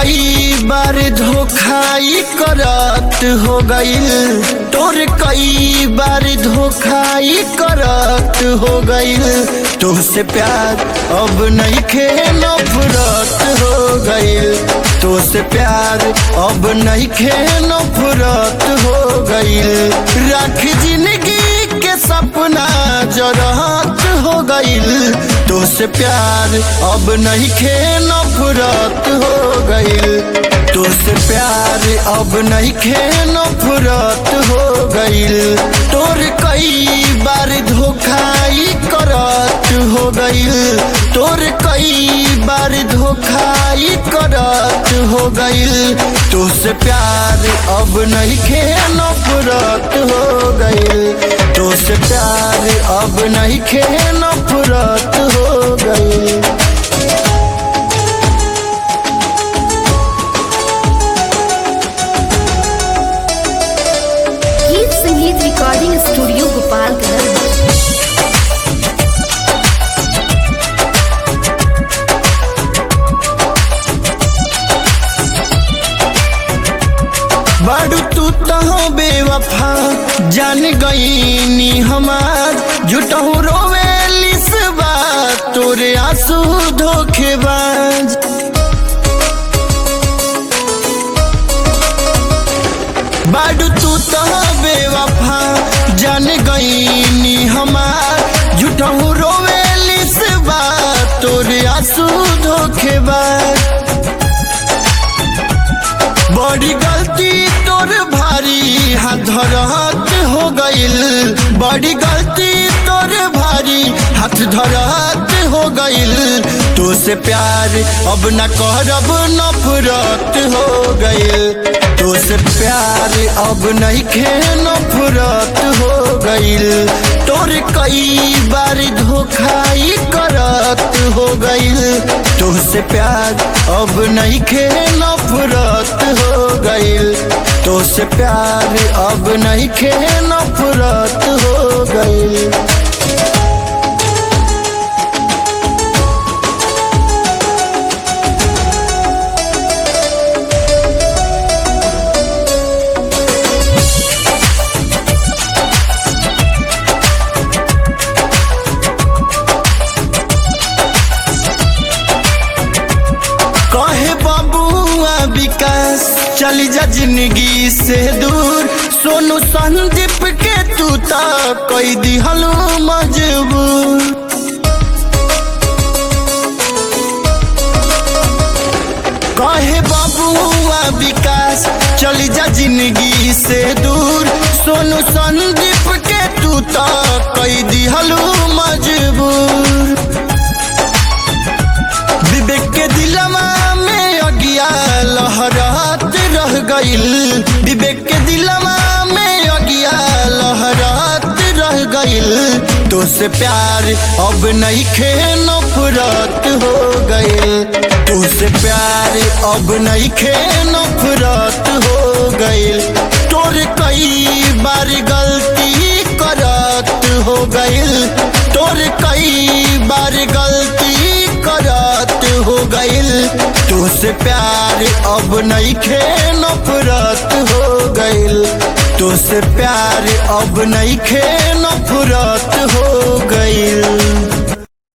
कई बार धोखाई करत हो गईल तोर कई बार धोखाई करत हो गईल तुझसे प्यार अब नहीं खे नफरत हो गईल तुझसे प्यार अब नहीं खे नफरत हो गईल रख जिंदगी के सपना जरहत हो गईल तुझसे प्यार अब नहीं खे नफरत हो गईल तुझसे प्यार अब नहीं खे नफरत हो गईल तोर कई बार धोखाई करत हो गईल तोर कई बार धोखाई करत हो गईल तुझसे प्यार अब नहीं खे नफरत हो गईल तुझसे प्यार अब नहीं खे नफरत हो गईल गीत संगीत रिकॉर्डिंग स्टूडियो गोपालगंज बाडू तू तो बेवफा जान गईनी हमार जुटहू रोवेलिस बात तोरे आंसू धोखेबाज बाडू तू तो बेवफा जान गईनी हमार जुटहू रोवेलिस बात तोरे आंसू धोखेबाज बड़ी गलती तोर भारी हाथ धरहत हो गईल बड़ी गलती तोर भारी हाथ धरहत हो गईल तो से प्यार अब न करब नफरत हो गईल तो से प्यार अब नहीं खे नफरत हो गईल तोर कई बार धोखाई करत हो गईल तुझसे प्यार अब नहीं खे नफरत हो गईल तुझसे प्यार अब नहीं खे नफरत हो गईल कहे बाबुआ विकास चली जा जिंदगी से दूर सोनू संदीप के तू ता कोई दिहलू मजबूर कहे बाबुआ विकास चली जा जिंदगी से दूर सोनू संदीप के तू ता कोई दिहलू मजबूर विवेक के दिलवा में अगिया लहरात रह गईल विवेक के दिलवा में अगिया लहरात रह गईल तो से प्यार अब नहीं खे नफरत हो गईल तो से प्यार अब नहीं खे नफरत हो गईल तोर कई बार गलती करत हो गईल तोर कई बार गलती करत हो गईल तुझसे प्यार अब नहीं खे नफरत हो गईल तुझसे प्यार अब नहीं खे नफरत हो गईल